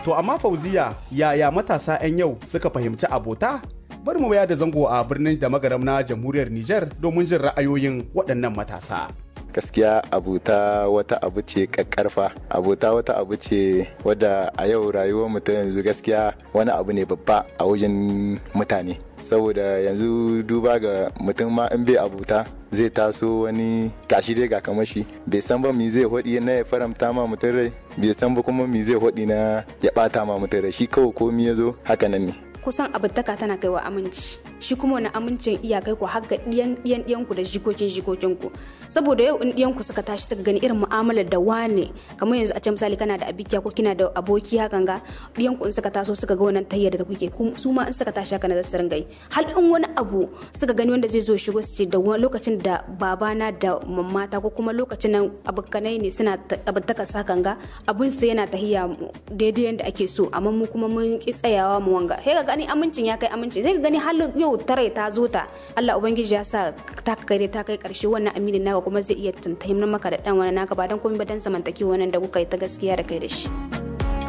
To amma fauziya yaya matasa 'yan yau suka fahimci abota? Bari mu da zango a birnin da magaram na jamhuriyar Nijar domin jin ra'ayoyin waɗannan matasa. gaskiya abota wata abu ce kakkarfa abota wata abu ce wadda a yau rayuwar mutum yanzu gaskiya wani abu ne babba a wajen mutane saboda yanzu duba ga mutum ma in bai abuta zai taso wani gashi dai ga kamar shi bai san ba mi zai hodi na ya faramta ma mutum rai bai san ba kuma mi zai hodi na ya bata ma mutum rai shi kawai komi ya zo haka nan ne kusan abintaka tana kaiwa aminci shi kuma wani amincin iyakai ku har ga diyan diyan diyan ku da jikokin jikokin ku saboda yau in diyan ku suka tashi suka gani irin mu'amalar da wane kamar yanzu a ce misali kana da abikiya ko kina da aboki hakan ga diyan ku in suka taso suka ga wannan tayyar da kuke su ma in suka tashi haka na zasu ringa yi hal in wani abu suka gani wanda zai zo shigo su ce da lokacin da babana da mamata ko kuma lokacin nan abokanai ne suna abintaka sakan ga abun su yana tahiya daidai yanda ake so amma mu kuma mun ki tsayawa mu wanga gani amincin ya kai aminci zai gani har yau tare ta zo ta Allah ubangiji ya sa ta kai ta kai karshe wannan aminin naka kuma zai iya tantahimna maka da dan wani naka ba dan komai ba dan zamantakewa wannan da kuka yi ta gaskiya da kai da shi